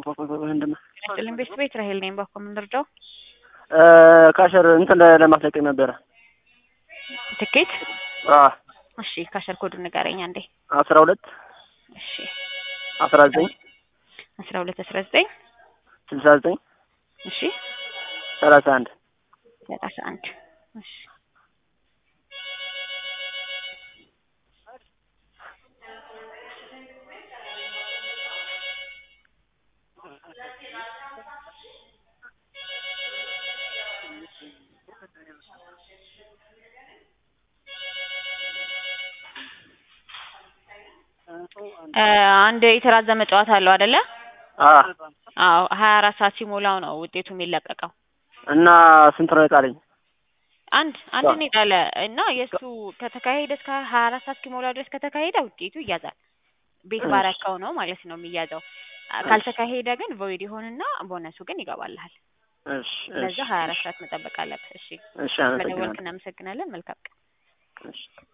ምንድን ነው ስጥልኝ ቤት ቤት ራሄል ነኝ። ባኮ የምንረዳው ካሸር እንትን ለማስለቀቅ ነበረ። ትኬት አዎ እሺ፣ ካሸር ኮዱ ንገረኝ አንዴ። አስራ ሁለት እሺ፣ አስራ ዘጠኝ አስራ ሁለት አስራ ዘጠኝ ስልሳ ዘጠኝ እሺ፣ ሰላሳ አንድ ሰላሳ አንድ እሺ አንድ የተራዘመ ጨዋታ አለው አይደለ? አዎ አዎ ሀያ አራት ሰዓት ሲሞላው ነው ውጤቱ የሚለቀቀው። እና ስንት ነው የጣለኝ? አንድ አንድ ነው የጣለ እና የእሱ ከተካሄደ እስከ ሀያ አራት ሰዓት እስኪሞላው ድረስ ከተካሄደ ውጤቱ ይያዛል። ቤት ባረከው ነው ማለት ነው የሚያዘው። ካልተካሄደ ግን ቮይድ ይሆንና ቦነሱ ግን ይገባልሃል። እሺ ለዛ ሀያ አራት ሰዓት መጠበቅ አለብህ። እሺ እሺ መደወልክ አመሰግናለሁ። እናመሰግናለን። መልካም ቀን። እሺ